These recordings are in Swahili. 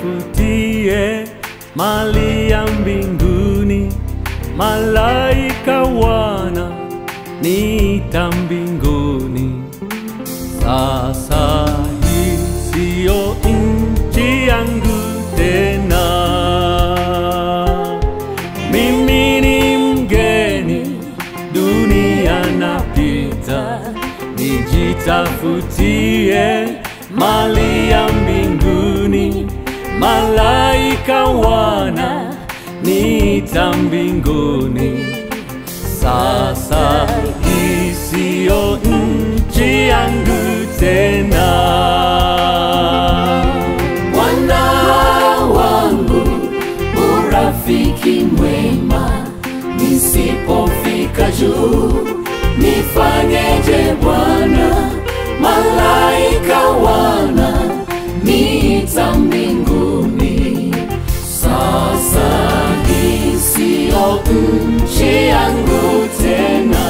nijitafutie mali ya mbinguni, malaika wana nita mbinguni. Sasa hii siyo nchi yangu tena, mimi ni mgeni, dunia napita, nijitafutie mali ya mbinguni, malaika wana nita mbinguni. Sasa hii siyo nchi yangu tena. Bwana wangu, urafiki mwema, nisipofika juu nifanyeje Bwana? Malaika wana nita mbinguni. Sasa hii siyo nchi yangu tena.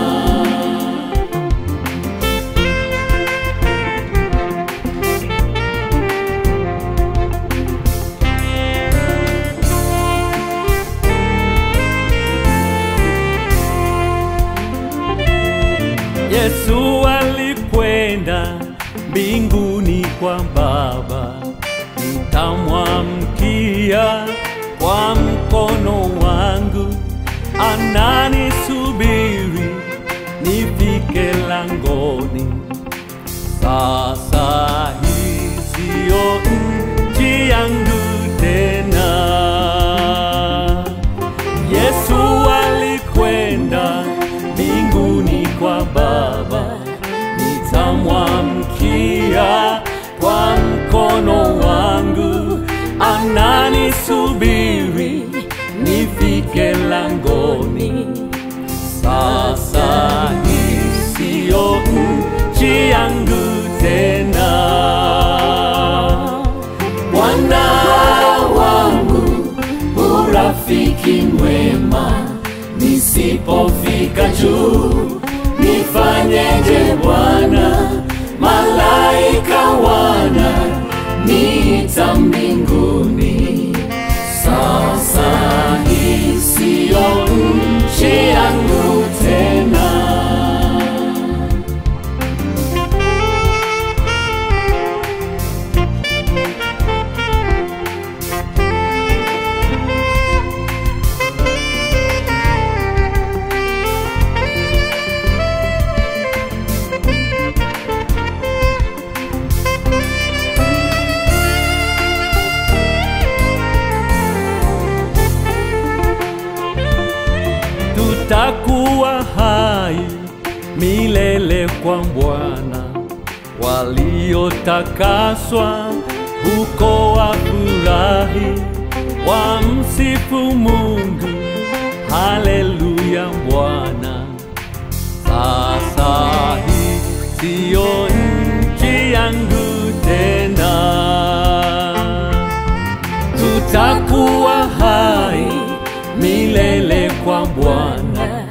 Yesu alikwenda mbinguni kwa Baba, nitamwamkia kwa mkono wangu, ananisubiri nifike langoni. Sasa hii siyo nchi yangu tena. Yesu alikwenda mbinguni kwa Baba, nitamwamkia kwa mkono wangu, ananisubiri nifike langoni. Sasa hii siyo nchi yangu tena. Bwana wangu, urafiki mwema, nisipofika juu nifanyeje Bwana? Malaika wana nita mbinguni. Sasa hii siyo nchi yangu tena. tutakuwa hai milele kwa Bwana. Waliotakaswa huko wafurahi, wamsifu Mungu. Haleluya Bwana. Sasa hii siyo nchi yangu tena tutakuwa hai milele kwa Bwana.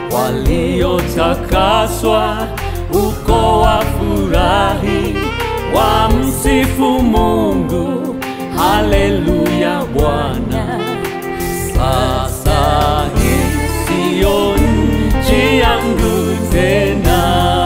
Waliotakaswa uko wafurahi, wamsifu Mungu. Haleluya Bwana. Sasa hii siyo nchi yangu tena.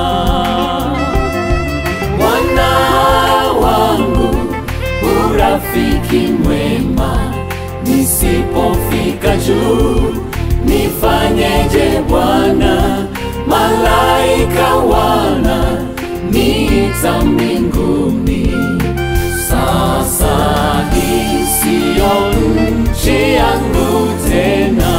Bwana wangu, urafiki mwema, nisipofika juu nifanyeje Bwana? Malaika wana nita mbinguni. Sasa hii siyo nchi yangu tena.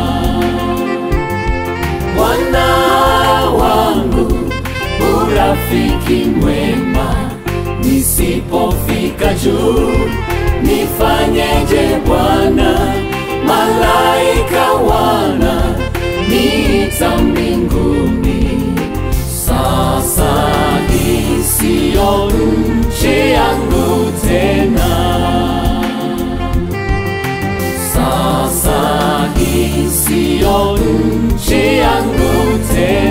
Bwana wangu, urafiki mwema, nisipofika juu nifanyeje Bwana? Malaika wana nita mbinguni. Sasa hii siyo nchi yangu tena. Sasa hii siyo nchi yangu tena.